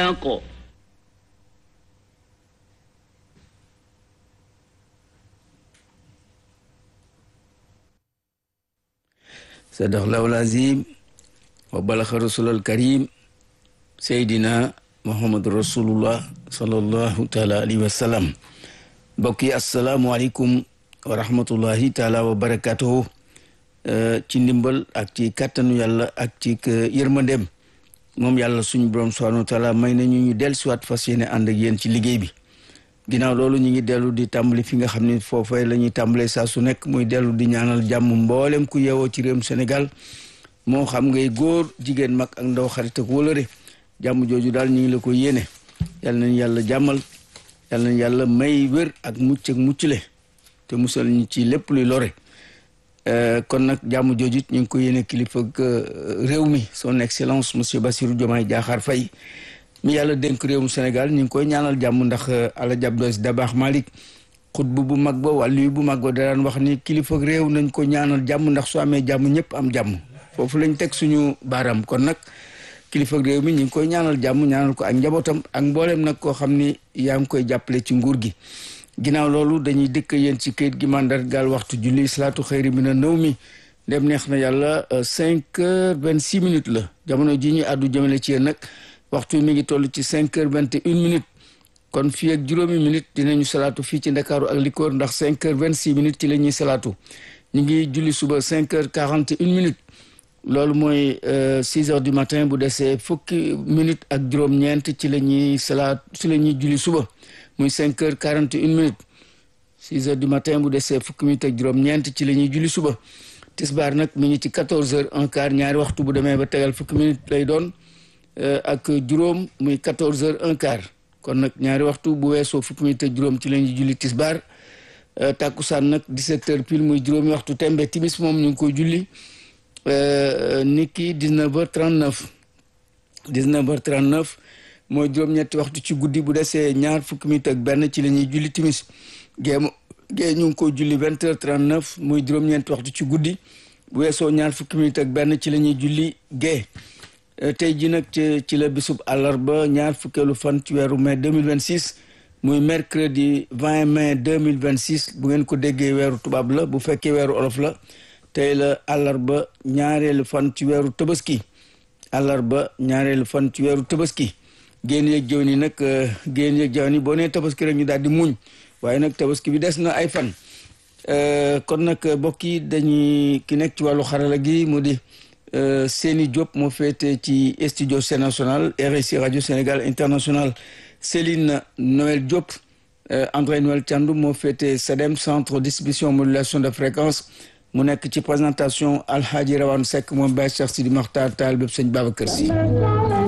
na ko sadaqallahu lazim wa balaxa rasulal karim seydina muhammadu rasulullah sallallahu taala alayhi wa sallam mbokk yi asalaamualeykum wa rahmatullahi taala wa barakatuhu ci ndimbal ak ci kàttanu yàlla ak ci yërmandeem moom yàlla suñu borom subhanahu wa taala may nañu ñu del siwaat fas yéene ànd ak yéen ci liggéey bi ginnaaw loolu ñu ngi dellu di tàmbali fi nga xam ne foofee la ñuy tàmbalee saa su nekk muy dellu di ñaanal jàmm mboolem ku yeewoo ci réewum Sénégal moo xam ngay góor jigéen mag ak ndaw xarit ak wóolëre jàmm jooju daal ñu ngi la ko yéene yal nañ yàlla jàmmal yal nañ yàlla may wér ak mucc ak muccule te musal ñu ci lépp luy lore kon nag jàmm jooju ñu ngi ko yéene kilifa réew mi son excellence monsieur Bassirou Diomaye Diakhar Faye mi yàlla dénk réewum Sénégal ñu ngi koy ñaanal jàmm ndax ala jabdos dabaax Malick xutbu bu mag ba wàllu bu mag ba daan wax ni kilifa réew nañ ko ñaanal jàmm ndax su amee jàmm ñëpp am jàmm foofu lañ teg suñu baaraam kon nag kilifa réew mi ñu ngi koy ñaanal jàmm ñaanal ko ak njabootam ak mboolem nag koo xam ni yaa ngi koy jàppale ci nguur gi ginnaaw loolu dañuy dëkk yéen ci kayit gi mandargaal waxtu julli salaatu xëyri mi na nëw mi dem neex na yàlla cinq heures vingt six minutes la jamono ji ñu àddu jëmale ci yéen nag waxtu mi ngi toll ci cinq heures vingt et une minutes kon fii ak juróomi minutes dinañu salaatu fii ci ndakaaru ak likoor ndax cinq heures vingt six minutes ci la ñuy salaatu ñu ngi julli suba cinq heures quarante et une minutes loolu mooy six heures du matin bu desee fukki minutes ak juróom-ñeent ci la ñuy salaat ci la ñuy julli suba muy cinq heures quarante et une minutes six heures du matin bu desee fukki minutes ak juróom-ñeent ci la ñuy julli suba tisbaar nag mi ngi ci quatorze heures un quart ñaari waxtu bu demee ba tegal fukki minutes lay doon ak juróom muy quatorze heures un quart kon nag ñaari waxtu bu weesoo fukki minutes ak juróom ci la ñuy julli tisbaar tàkkusaan nag dix-sept heures pile muy juróomi waxtu tembe timis moom ñu ngi koy julli nit ki dix-neuf heures trente-neuf dix-neuf heures trente-neuf mooy juróom-ñetti waxtu ci guddi bu desee ñaar fukki minutes ak benn ci la ñuy julli timis géem gée ñu ngi koy julli vingt heures trente-neuf muy juróom-ñeenti waxtu ci guddi bu weesoo ñaar fukki minutes ak benn ci la ñuy julli gée tey ji nag ci ci la bisub àllarba ñaar fukkeelu fan ci weeru mai 2026 muy mercredi 20 mai 2026 bu ngeen ko déggee weeru tubaab la bu fekkee weeru olof la tey la àllarba ñaareelu fan ci weeru tabaski àllarba ñaareelu fan ci weeru tabaski génn yeeg jëw ni nag génn yeeg jëw ni boo nee tabaski rek ñu daal di muñ waaye nag tabaski bi des na ay fan kon nag mbokk yi dañuy ki nekk ci wàllu xarala gi mu di Seni Diop moo féete ci studio C national RSI radio Sénégal international Céline Noël Diop André Noël Thiandoum moo féete CEDEM centre distribution modulation de fréquence mu nekk ci présentation Alhaji Rawane Seck moom Baye Cheikh Sidi Makhtar Taal bépp sëñ Babacar Sy